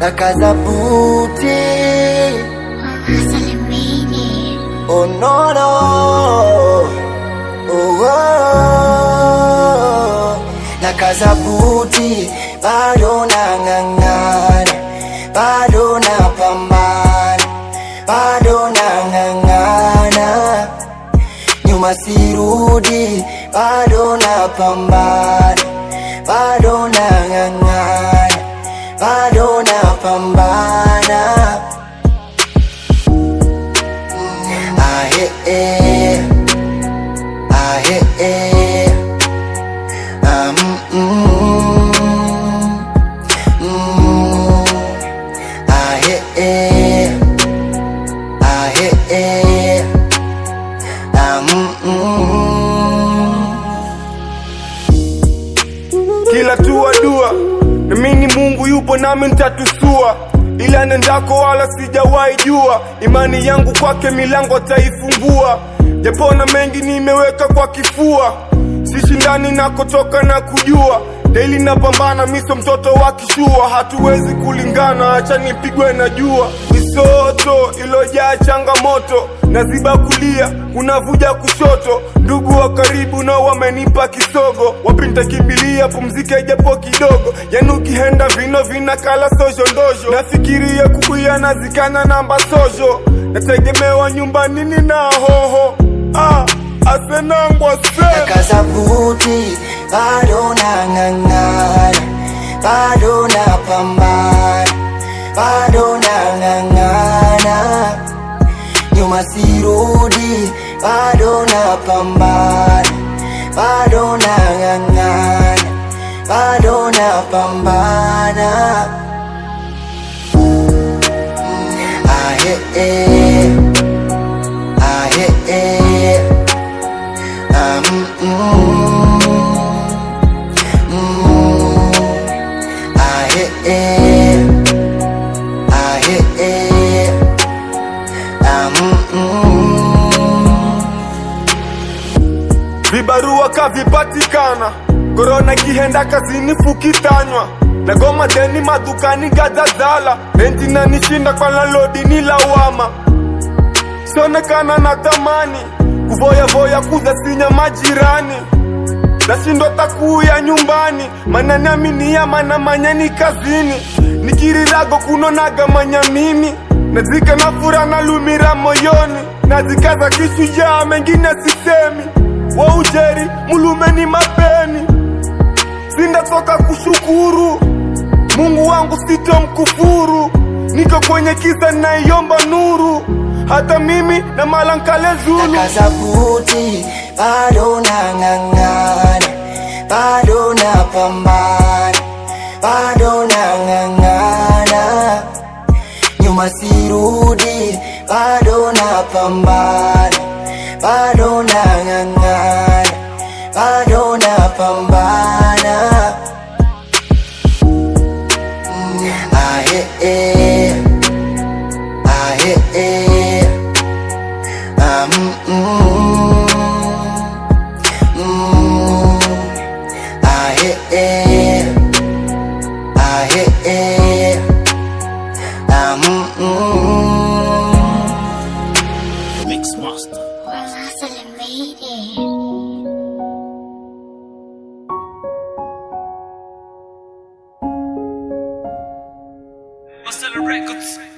nakaza buti Salimini. oh no no oh, oh. nakaza buti bado nang'ang'ana bado napambana bado nang'ang'ana nyuma sirudi bado napambana bado nang'ang'ana bado napambana ah, eh, eh. Ah, eh, eh. Ah, mm, mm, mm. Ah, eh, eh. Ah, eh, eh. Ah, mm, mm. kila tua dua namini mungu yupo nami ntatusua ila nendako wala sijawahi jua imani yangu kwake milango ataifungua japona mengi nimeweka kwa kifua sishindani nakotoka na kujua daili napambana miso mtoto wa kishua hatuwezi kulingana acha nipigwe na jua misoto ilojaa changamoto naziba kulia kunavuja kushoto ndugu wa karibu nao wamenipa kisogo wapi nitakimbilia pumzike japo kidogo yani ukihenda vino vinakala sojo ndojo nafikiria kukuya nazikana namba sojo nategemewa nyumbani nina hoho ah, asenangwa se nakaza buti bado nang'ang'ana bado napambana bado nang'ang'ana nyuma sirudi bado napambana bado nang'ang'ana bado napambana ah, eh, eh. Ah, eh, eh. Ah, mm, mm, mm. Ah, eh, eh. Ah, eh, eh. Ah, mm, mm. vibarua kavipatikana korona kihenda kazini fukitanywa nagoma deni madukani gazazala renti nanishinda kwa lalodi ni lawama sionekana na tamani kuvoyavoya kuzasinya majirani nashindwa takuya nyumbani mananiaminia mana manyani kazini nikirirago kunonaga manya mimi nazika na fura na lumira moyoni nazikaza kishujaa mengine sisemi wa ujeri mulumeni mapeni sindatoka kushukuru mungu wangu sitomkufuru niko kwenye kisa naiomba nuru hata mimi na malankale zulu nakaza buti bado nang'ang'ana bado napambana bado nang'ang'ana nyuma sirudi bado napambana bado nang'ang'ana bado napambana ah, eh, eh. Ah, eh, eh. Ah, mm, mm, mm. Ah, eh, eh. Ah, eh, eh. Ah, mm, mm. Mix Master. Wala salimini. Marcelo Records.